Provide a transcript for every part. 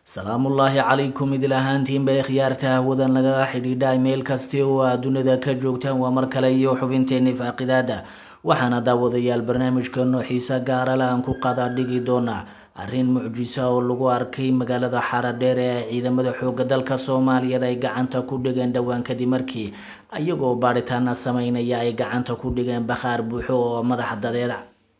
salaamullaahi calaykum idil ahaantiinba khiyaarta hawadan lagala xidhiidha meel kasti oo aad dunida ka joogtaan waa mar kale iyo xubinteeni faaqidaada waxaana daawadayaal barnaamijkeeno xiise gaarale aan ku qadaadhigi doonaa arrin mucjisa oo lagu arkay magaalada xaradheer ee ciidamada xooga dalka soomaaliyeed ay gacanta ku dhigeen dhowaan kadib markii iyagoo baadhitaana sameynaya ay gacanta ku dhigeen bakhaar buuxo oo madaxa dadeeda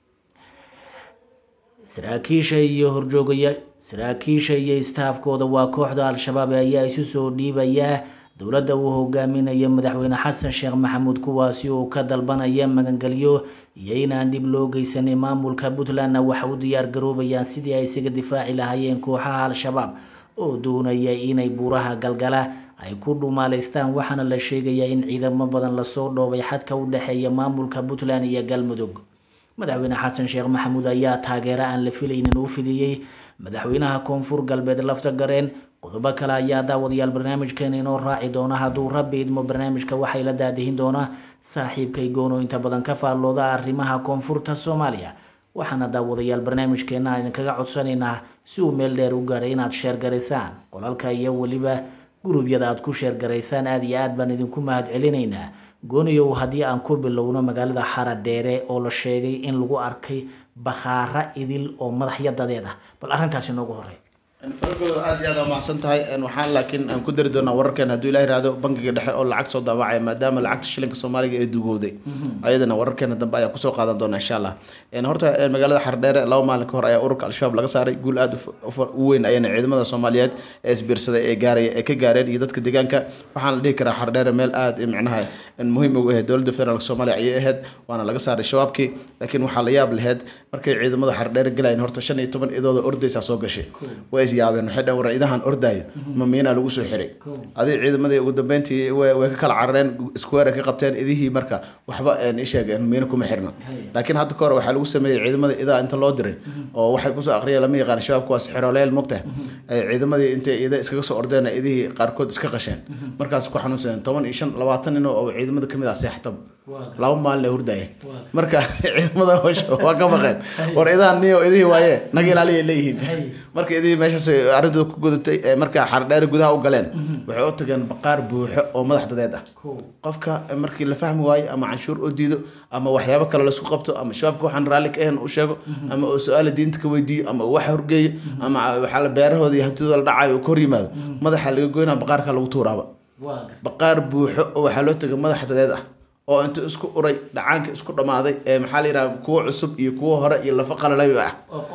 saraakiisha iyo horjoogaya saraakiisha iyo istaafkooda waa kooxda al-shabaab ayaa isu soo dhiibaya dowladda uu hogaaminaya madaxweyne xasan sheekh maxamuud kuwaasi oo ka dalbanaya magangelyo iyo inaan dhib loo geysanin maamulka puntlandna waxa u diyaar garoobayaan sidii ay isaga difaaci lahaayeen kooxaha al-shabaab oo doonaya inay buuraha galgala ay ku dhumaaleystaan waxaana la sheegayaa in ciidamo badan lasoo dhoobay xadka u dhexeeya maamulka puntland iyo galmudug madaxweyne xasan sheekh maxamuud ayaa taageero aan la filaynin u fidiyey madaxweynaha koonfur galbeed lafta gareen qodobo kale ayaa daawadayaal barnaamijkeena inoo raaci doona hadduu rabbi idmo barnaamijka waxay la daadihin doonaa saaxiibkay goono inta badan ka faallooda arrimaha koonfurta soomaaliya waxaana daawadayaal barnaamijkeena idinkaga codsanaynaa si uu meel dheer u gaadhay inaad sheergaraysaan qolalka iyo weliba gurubyada aad ku sheergaraysaan aada iyo aad baan idinku mahad celinaynaa gooniyow haddii aan ku bilowno magaalada xaradheere oo la sheegay in lagu arkay bakhaara idil oo madaxya dadeed ah bal arrintaasi noogu horey faragooda aad iyo aad waa mahadsan tahay waxaan laakiin aan ku dari doonaa wararkeen hadduu ilaah yihahdo bangiga dhexe oo lacag soo daabacaya maadaama lacagta shilinka soomaaliga ee dugowday ayadana wararkeena dambe ayaan kusoo qaadan doonaa insha allah horta magaalada xardheere laba maalin ka hor ayaa ururka al-shabaab laga saaray guul aad u weyn ayana ciidamada soomaaliyeed ee isbiirsaday ee gaaray ee ka gaareen iyo dadka deegaanka waxaan la dhihi karaa xardheere meel aad micnaha muhiim ugu ahayd dowladda federaalk soomaaliya ayay ahayd waana laga saaray shabaabkii laakiin waxaa la yaab laheyd markay ciidamada xardheere galayeen horta shan iyo toban idooda ordaysaa soo gashay way yaabeen waxay dhaheen war idahan ordaayo ma miinaa lagu soo xiray adig ciidamadii ugu dambeyntii way ka kala carareen square ka qabteen idihii marka waxba isheeg miino kuma xirna laakiin hadda ka hor waxaa lagu sameeyey ciidamadii idaa inta loo diray oo waxay kusoo aqriyeen lama yaqaan shabaabku waa sixiroleel mogta ciidamadii intay ida iskaga soo ordeen idihii qaarkood iska qasheen markaas ku xanuunsadeen toban iyo shan labaatan nin oo ciidamada kamid ah seextaba laba maalin ay hurdaayeen marka ciidamada waa ka baqeen war idahan niyo idihii waaye naga ilaaliya leeyihiin marka idihii meeshaas arrintooda ku gudubtay markaa xardheere gudaha u galeen waxay u tageen baqaar buuxo oo madax dadeed ah qofka markii la fahmi waayo ama canshuur u diido ama waxyaabo kale laisku qabto ama shabaabka waxaan raalli ka ahayn u sheego ama uu su-aala diinta ka weydiiyo ama uu wax horgeeyo ama waxaa beerahooda iyo hantidooda la dhacayo uu ka hor yimaado madaxa laga goynaa baqaarka lagu tuuraaba baqaar buuxo oo waxaa loo tagay madax dadeed ah oo inta isku uray dhacaanka isku dhammaaday ee maxaa la yidhaha kuwo cusub iyo kuwo hore iyo lafa qalalay ah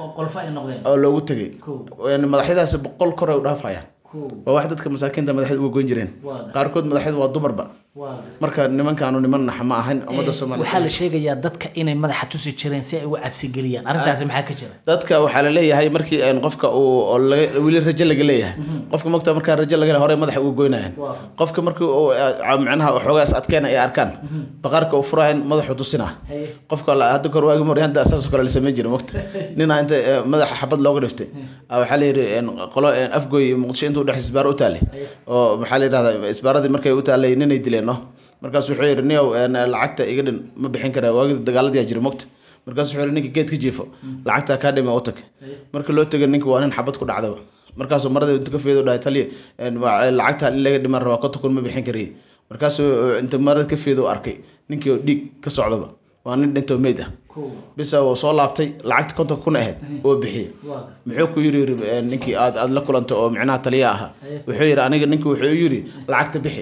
oo loogu tegay madaxyadaasi boqol kor ay u dhaafayaan waa wax dadka masaakiinta madaxda uga goyn jireen qaarkood madaxyadu waa dumarba marka nimankaanu niman nax ma ahan ummadda soomaaliya waxaa la sheegayaa dadka inay madaxa tusi jireen si ay uga cabsigeliyaan arrintaasi maxaa ka jira dadka waxaa la leeyahay markii qofka uu weli rajo laga leeyahay qofka mogta markaa rajo laga hore madaxa uga goynayaan qofka markii uu macnaha xoogaas adkeena ay arkaan baqaarka uu furahayn madaxu tusinaa qofka hadda kor waagi mar hadda asaasoo kale la sameyn jiray mogta nina inta madaxa xabad looga dhiftay waxaa la yidhi qolo afgoy muqdisho inta udhex isbaaro u taallay oo maxaa la yidhahdaa isbaaradii markay u taallay ninay dileen no markaas wuxuu yidhi niyow lacagta iga dhin ma bixin karaa waagii dagaaladiyaa jira mogta markaas wuxuu yidhi ninka geed ka jiifo lacagtaa kaa dhima u tag marka loo tegay ninka waa nin xabad ku dhacdaba markaasuu marada inta ka feedo dhahay taliya lacagta in laga dhiman rabaa konta kun ma bixin kariye markaasuu inta marada ka feedo arkay ninkii oo dhiig ka socdaba waa nin dhintoo meyd ah bisa uu soo laabtay lacagta kontonka kun ahayd oo bixiyey muxuu ku yiri ninkii aad aad la kulanta oo micnaha taliya ahaa wuxuu yidhi aniga ninki wuxuu yidhi lacagta bixi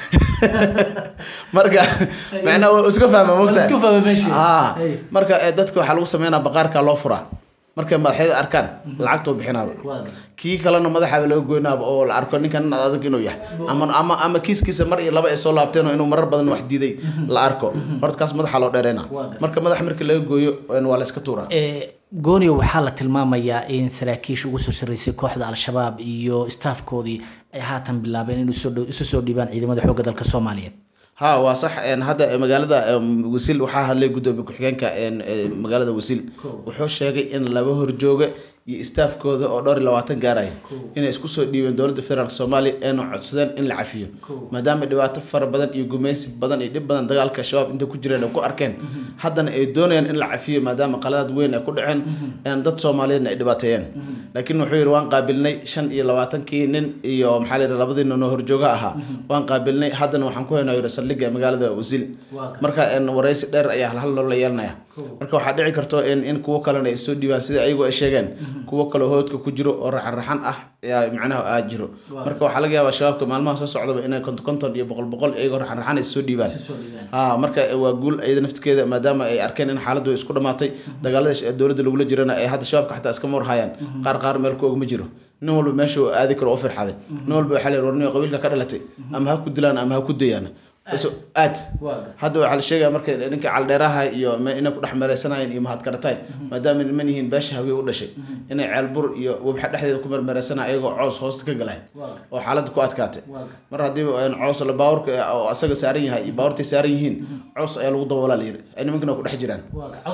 marka macnaha waa iska fahma mogta marka dadka waxaa lagu sameynaa baqaarka loo furaa markay madaxyada arkaan lacagtoo bixinaaba kii kalena madaxaaba laga goynaaba oo la arko ninkan adag inuu yahay ama ama ama kiiskiisa mar iyo laba ay soo laabteen oo inuu marar badan wax diiday la arko horta kaas madaxa loo dheereyna marka madax markii laga gooyo waa la iska tuuraa gooniyo waxaa la tilmaamayaa in saraakiisha ugu soo sarreysay kooxda al-shabaab iyo staafkoodii ay haatan bilaabeen in isu soo dhiibaan ciidamada xoogga dalka soomaaliyeed ha waa sax hadda magaalada wasiil waxaa hadlay gudoomiye ku-xigeenka magaalada wasiil wuxuu sheegay in laba horjooga iyo staafkooda oo dhowr iyo labaatan gaaraya inay isku soo dhiibeen dowladda federaalk soomaaliya eena codsadeen in la cafiyo maadaama dhibaato fara badan iyo gumaysi badan iyo dhib badan dagaalka shabaab inta ku jireen ay ku arkeen haddana ay doonayaan in la cafiyo maadaama qaladaad weyn ay ku dhaceen dad soomaaliyeedna ay dhibaateeyeen laakiin wuxuu yidhi waan qaabilnay shan iyo labaatankii nin iyo maxaa la yidhi labadii nin oo horjooga ahaa waan qaabilnay haddana waxaan ku haynaa yidhi saldhigga magaalada wasiil marka waraysi dheer ayaa halhal loola yeelanaya marka waxaa dhici karto in in kuwo kalena ay soo dhiibaan sida ayagu ay sheegeen kuwo kaloo hoodka ku jiro oo raxan-raxan ah ayaa macnaha aa jiro marka waxaa laga yaabaa shabaabka maalmaha soo socdaba inay konton konton iyo boqol boqol iyagoo raxan-raxan ay soo dhiibaan ha marka waa guul iyada naftigeeda maadaama ay arkeen in xaaladdu isku dhamaatay dagaalada dowladda lagula jirana ay hadda shabaabka xataa iska marhayaan qaar qaar meel ku og ma jiro nin walba meesha uu aadi karo oo firxaday nin walba waxaa la yidhi warniyo qabiilka ka dhalatay ama ha ku dilaan ama ha ku dayaan aad hadda waxaa la sheegaya marka ninka caldheeraha iyo inay ku dhex meereysanayeen iyo mahadkarataay maadaama niman yihiin beesha hawiye u dhashay inay ceelbur iyo webxa dhexdeeda ku mermeereysanaya ayagoo coos hoosta ka galay oo xaaladda ku adkaatay mar haddii coos la baawarka oo asaga saaran yahay iyo baawartay saaran yihiin coos ayaa lagu daboolaa la yiri ay nimankana ku dhex jiraan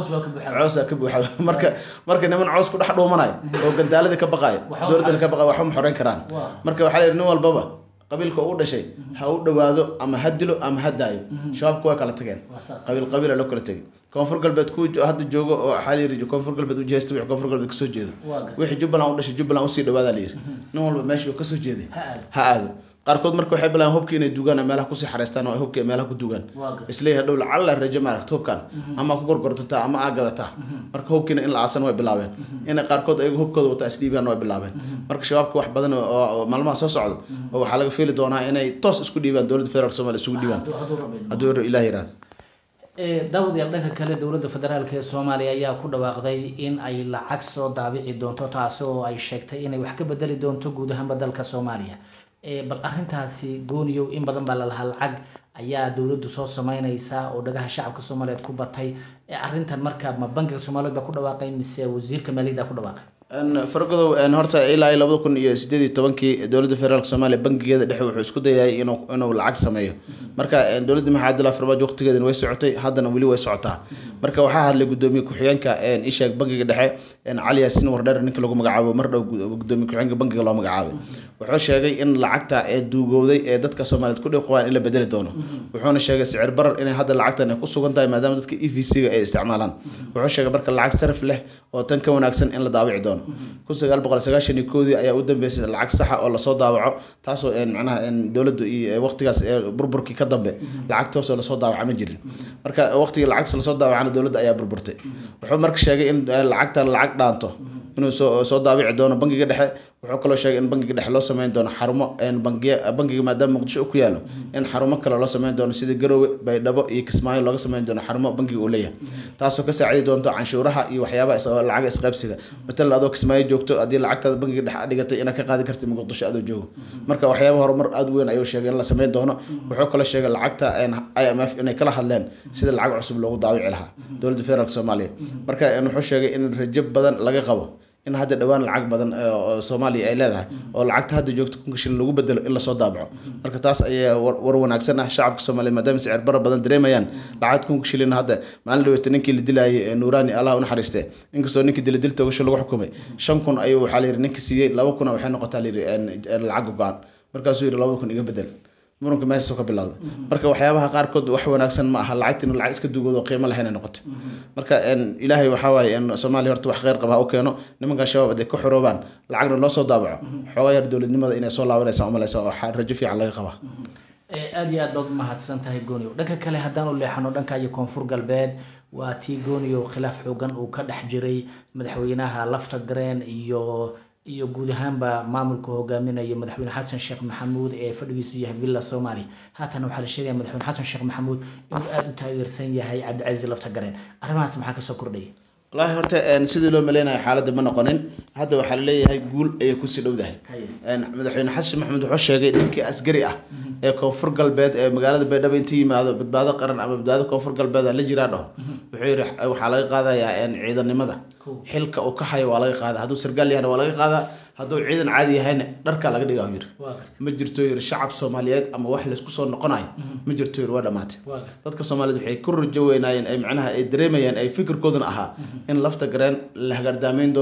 coosaa ka buuxa marka marka niman coos ku dhex dhuumanayo oo gandaaladii ka baqayo dowladdana ka baqayo waxba ma xoreyn karaan marka waxaa la yidhi nin walbaba qabiilka u dhashay ha u dhawaado ama ha dilo ama ha daayo shabaabku way kala tageen qabiil qabiila loo kala tegay koonfur galbeed ku hadda joogo oo waxaa la yiri koonfur galbeed u jeesta wixii koonfur galbeed kasoo jeedo wixii jubbaland u dhashay jubbaland usii dhawaada la yiri nin walba meeshii uu kasoo jeeday ha aado qaarkood marka waxay bilaabeen hubkii inay dugaan meelaha kusii xareystaan oo ay hubkii meelaha ku dugaan isleeyahay dhow lacalla rajo maaragta hubkan ama ku gorgortataa ama aa gadataa marka hubkiina in la aasan way bilaabeen inay qaarkood ayagu hubkooda wataa isdhiibaan way bilaabeen marka shabaabka wax badan oo maalmaha soo socda oo waxaa laga fiili doonaa inay toos isku dhiibaan dowladda federaalk somalia isugu dhiibaan hadduu ilaah yiraahdo daawadayaal dhanka kale dowladda federaalk ee soomaaliya ayaa ku dhawaaqday in ay lacag soo daabici doonto taasi oo ay sheegtay inay wax ka bedeli doonto guud ahaanba dalka soomaaliya bal arrintaasi gooniyow in badan baa lalahaa lacag ayaa dowladdu soo sameyneysaa oo dhagaha shacabka soomaaliyeed ku batay arrintan marka ma bankiga soomaaliyeed baa ku dhawaaqay mise wasiirka maaliyadda ku dhawaaqay fargodow horta ilaa iyo labada kun iyo sideed iyo tobankii dowladda federaalk soomaaliya bankigeeda dhexe wuxuu isku dayay inuu inuu lacag sameeyo marka dowladda maxamed abdullahi farmaajo waqtigeedana way socotay haddana weli way socotaa marka waxaa hadlay gudoomiye ku-xigeenka isheeg bankiga dhexe cali yaasin wardheer ninka lagu magacaabo mar dhow gudoomiye ku-xigeenka bankiga loo magacaabay wuxuu sheegay in lacagta ee duugowday ee dadka soomaaliyeed ku dhiqwaan in la bedeli doono wuxuuna sheegay sicir barar inay hadda lacagtan ay ku sugan tahay maadaama dadka e v c-ga ay isticmaalaan wuxuu sheegay marka lacag sarif leh oo tan ka wanaagsan in la daawici doono kun sagaal boqol sagaashan iyo koodii ayaa u dambeysay lacag saxa oo lasoo daawaco taasoo macnaha dowladdu iyo waqtigaas burburkii ka dambe lacag toosoo lasoo daawaca ma jirin marka waqtigii lacagtaas lasoo daawacana dowladda ayaa burburtay wuxuu marka sheegay in lacagtan lacag dhaanto inuu soo soo daawici doono bankiga dhexe wuxuu kaloo sheegay in bankiga dhexe loo sameyn doono xarumo bangiya bankiga maadaama muqdisho ku yaalo in xarumo kale loo sameyn doono sida garowe baydhabo iyo kismaayo looga sameyn doono xarumo bankiga uu leeyahay taasoo ka saacidi doonto canshuuraha iyo waxyaabaha lacaga isqaybsiga matalan adoo kismaayo joogto haddii lacagtaada bankiga dhexe dhigatay inaad ka qaadi kartid muqdisho adoo joogo marka waxyaaba horumar aada weyn ayuu sheegay in la sameyn doono wuxuu kaloo sheegay lacagta i m f inay kala hadleen sida lacag cusub loogu daawici lahaa dowladda federaalk soomaaliya marka wuxuu sheegay in rajo badan laga qabo in hadda dhowaan lacag badan oo soomaaliya ay leedahay oo lacagta hadda joogto kunka shilin lagu bedelo in lasoo daabaco marka taas ayaa war wanaagsan ah shacabka soomaaliyeed maadaama sicir bara badan dareemayaan lacag kunka shilin hadda maalin dhaweyta ninkii la dilaayay nuuraani allah u naxariiste inkastoo ninkii dila dil toogasho lagu xukumay shan kun ayuu waxaa la yidhi ninka siiyey laba kuna waxay noqotaa la yidhi lacag go-an markaasuu yidhi laba kun iga bedel muranka meeshaasoo ka bilowda marka waxyaabaha qaarkood wax wanaagsan ma aha lacagta inu lacag iska duugoodo qiimo lahayn ay noqotay marka ilaahay waxaa waaye in soomaaliya horta wax kheyr qaba ha u keeno nimankan shabaab hadday ka xoroobaan lacagna loo soo daabaco xoogaa yar dowladnimada inay soo laabanaysa umalaysa oo rajo fiican laga qabaa aada iyo aad baad umahadsan tahay gooniyow dhanka kale haddaan u leexano dhanka iyo koonfur galbeed waa tii gooniyow khilaaf xoogan uu ka dhex jiray madaxweynaha lafta gareen iyo iyo guud ahaanba maamulka hogaaminaya madaxweyne xasan sheekh maxamuud ee fadhigiisu yahay villa soomaaliya haatana waxaa la sheegaya madaxweyne xasan sheekh maxamuud inuu aada u taageersan yahay cabdicasiis lafta gareen arrimahaas maxaa kasoo kordhaya wallaahi horta sidii loo maleynayo xaaladda ma noqonin hadda waxaa laleeyahay guul ayay kusii dhowdahay madaxweyne xasan maxamuud wuxuu sheegay ninkii askari ah ee koonfur galbeed ee magaalada baydhabo inta yimaado badbaado qaran ama badbaado koonfur galbeed aan la jiraa dhaho wuxuu yidhi waxaa laga qaadayaa ciidanimada xilka uu ka hayo waa laga qaada hadduu sargaal yahana waa laga qaadaa hadduu ciidan caadi yahayna dharkaa laga dhigaa yiri ma jirto yiri shacab soomaaliyeed ama wax laysku soo noqonayo ma jirto yiri waa dhamaatay dadka soomaaliyeed waxay ku rajo weynaayeen ay macnaha ay dareemayaan ay fikirkooduna ahaa in lafta gareen la hagardaameyn doono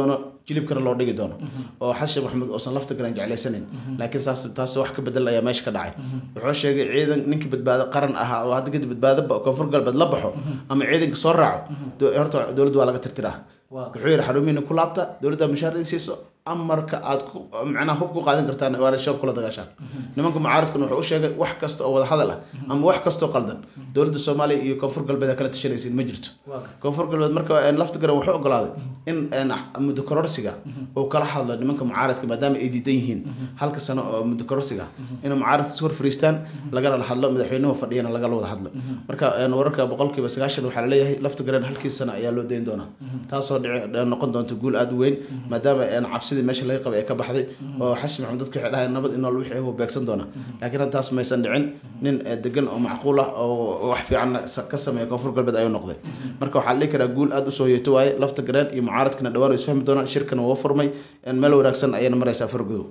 jilibkana loo dhigi doono oo xasan maxamuud uusan lafta garan jeclaysanin laakiin saas taas wax ka bedelan ayaa meesha ka dhacay wuxuu sheegay ciidan ninkii badbaado qaran ahaa oo hadda kadib badbaado koonfur galbeed la baxo ama ciidanka soo raaco horta dowladda waa laga tirtiraa wuxuu yidhi xarumihiina ku laabta dowladda mushaar idin siiso amarka aad ku macnaha hub ku qaadan kartaan waana shabaab kula dagaashaan nimanka mucaaradkuna wuxuu u sheegay wax kasta oo wada hadal ah ama wax kastoo qaldan dowladda soomaaliya iyo koonfur galbeed kala tashanaysiin ma jirto koonfur galbeed marka lafta garan wuxuu ogolaaday in muddo kororsiga uu kala hadlo nimanka mucaaradka maadaama ay diidan yihiin halka sano oo muddo kororsiga inay mucaaradka isu horfariistaan lagana hadlo madaxweynuhu fadhiyana lagala wada hadlo marka wararka boqolkiiba sagaashan waxaa laleeyahay lafta garan halkii sano ayaa loo dayn doonaa taasoo noqon doonta guul aada u weyn maadaama cabsidii meesha laga qabay ee ka baxday oo xasan maxamed dadka waxay dhahayn nabad inool wixii uu beegsan doona laakiin haddaas maysan dhicin nin degan oo macquul ah oo wax fiican ka sameeya koonfur galbeed ayuu noqday marka waxaa la dhihi karaa guul aada usoo yeeto waaye lafta gareen iyo mucaaradkana dhawaan way isfahmi doonaan shirkana waa furmay meel wanaagsan ayayna maraysaa fargudow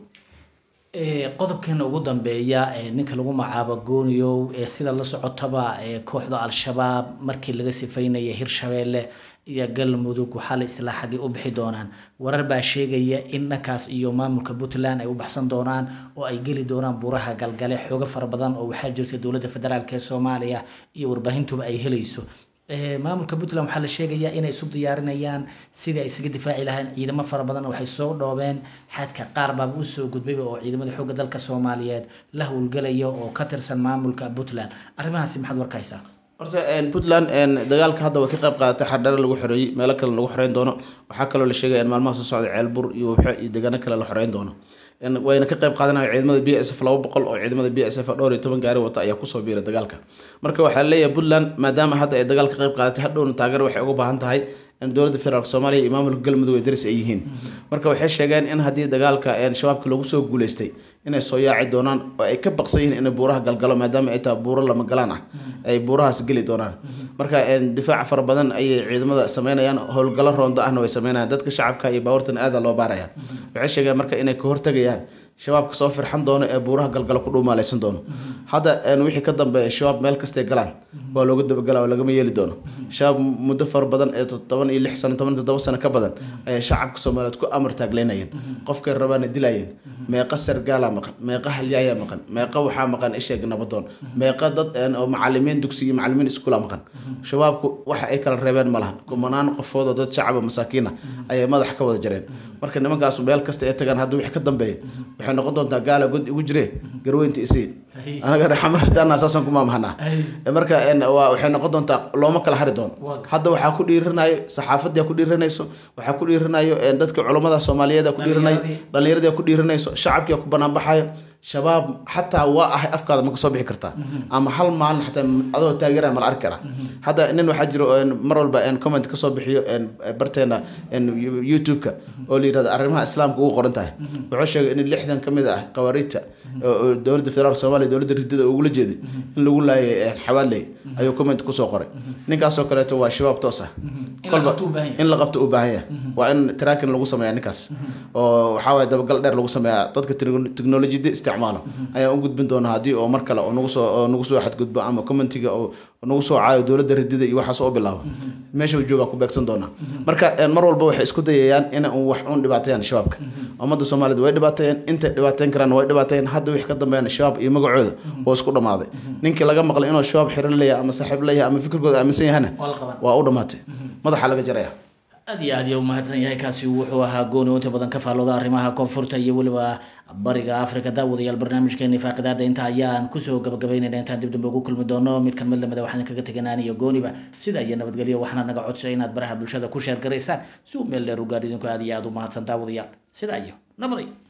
qodobkeena ugu dambeeya ninka lagu magacaabo gooniyow sida la socotaba kooxda al-shabaab markii laga sifaynaya hirshabeelle iyo galmudug waxaa la islaa xaggay u bixi doonaan warar baa sheegaya in dhankaas iyo maamulka puntland ay u baxsan doonaan oo ay geli doonaan buuraha galgale xoogo fara badan oo waxaa jirta dowladda federaalk ee soomaaliya iyo warbaahintuba ay helayso maamulka puntland waxaa la sheegayaa inay isu diyaarinayaan sidii ay isaga difaaci lahayn ciidamo fara badan waxay soo dhoobeen xadka qaar baaba usoo gudbayba oo ciidamada xoogga dalka soomaaliyeed la howlgelaya oo ka tirsan maamulka puntland arrimahaasi maxaad warkaysaa horta puntland dagaalka hadda way ka qayb qaadatay xardhare lagu xoreeyey meelo kale lagu xoreyn doono waxaa kaloo la sheegaya in maalmaha soo socda ceelbur iyo wabxe iyo deegaano kale la xoreyn doono wayna ka qayb qaadanaya ciidamada b s f laba boqol oo ciidamada b s f dhowr iyo toban gaari wata ayaa kusoo biiray dagaalka marka waxaa leeyahay puntland maadaama hadda ay dagaal ka qayb qaadatay hadhowna taageero waxay uga baahan tahay in dowladda federaalk soomaaliya iyo maamulka galmudug ay daris ay yihiin marka waxay sheegeen in haddii dagaalka shabaabka lagu soo guuleystay inay soo yaaci doonaan oo ay ka baqsan yihiin inay buuraha galgalo maadaama ay tahay buuro lama galaan ah ay buurahaas geli doonaan marka difaac fara badan ayay ciidamada sameynayaan howlgallo roondo ahna way sameynayaan dadka shacabka iyo baawartan aada loo baaraya waxay sheegeen marka inay ka hortagayaan shabaabka soo firxan doono ee buuraha galgalo ku dhuumaalaysan doono hadda wixii ka dambeeya shabaab meel kastay galaan waa looga dabagala oo lagama yeeli doono shabaab muddo fara badan ee toban iyo lix sano toban toddoba sano ka badan ayay shacabka soomaaliyeed ku amar taagleynayeen qofkay rabaana dilayeen meeqa sargaalaa maqan meeqa halyaayaa maqan meeqa waxaa maqan isheeg nabadoon meeqa dad oo macalimiin dugsi iyo macalimiin iskuula maqan shabaabku waxa ay kala reebeen ma lahan kumanaan qofood oo dad shacaba masaakiina ayay madax ka wada jareen marka nimankaas meel kasta ay tagaan hadda wixii ka dambeeya waxay noqon doontaa gaala god igu jire garweynta isii anaga raxmar hadaana saasan kuma mahanaa marka waxay noqon doontaa looma kala hari doono hadda waxaa ku dhiiranayo saxaafadii ku dhiiranayso waxaa ku dhiiranayo dadka culummada soomaaliyeed ku dhiiranayo dhallinyaradii ku dhiiranayso shacabkii ku banaanbaxayo shabaab xataa waa ahay afkaada ma kasoo bixi kartaa ama hal maalin xataa adoo taageera ma la arki karaa hadda nin waxaa jiro mar walba comment kasoo bixiyo barteena youtube-ka oo la yirahdo arrimaha islaamka ugu qoran tahay wuxuu sheegay in lixdan ka mid ah qawaariijta dowladda federaalk soomaaliya dowladda ridada ugula jeeday in lagu laayay xawaaley ayuu comment kusoo qoray ninkaasoo kaleeto waa shabaab toos ah kolba in la qabto u baahan yahay waa in tracking lagu sameeya ninkaas oo waxaa waye dabagal dheer lagu sameeya dadka technolojiyada isticmaalo ayaan u gudbin doonaa haddii oo mar kale oo nagu soo oo nagu soo xadgudbo ama commentiga oo nagu soo caayo dowladda ridida iyo waxaas oo bilaabo meesha uu joogaa ku beegsan doonaa marka mar walba waxay isku dayayaan in un wax un dhibaateeyaan shabaabka ummadda soomaalida way dhibaateeyeen intay dhibaateyn karaan way dhibaateeyeen hadda wixii ka dambeeyana shabaab iyo magacooda oo isku dhammaaday ninkii laga maqlay inuu shabaab xiran leeyahay ama saaxiib leeyahay ama fikirkooda aaminsan yahana waa u dhammaatay madaxa laga jaraya aad iyo aad iyo umahadsan yahay kaasi wuxuu ahaa gooni oo inta badan ka faallooda arrimaha koonfurta iyo weliba bariga africa daawadayaal barnaamijkeeni faaqidaada inta ayaan kusoo gabagabaynayna intaan dib dambe ugu kulmi doono mid kan mid lamida waxaan kaga teganaan iyo gooniba sida iyo nabadgelyo waxaana naga codsay inaad baraha bulshada ku sheer garaysaan si uu meel dheer u gaadh idinku aad iyo aad u mahadsan daawadayaal sidaa iyo nabaday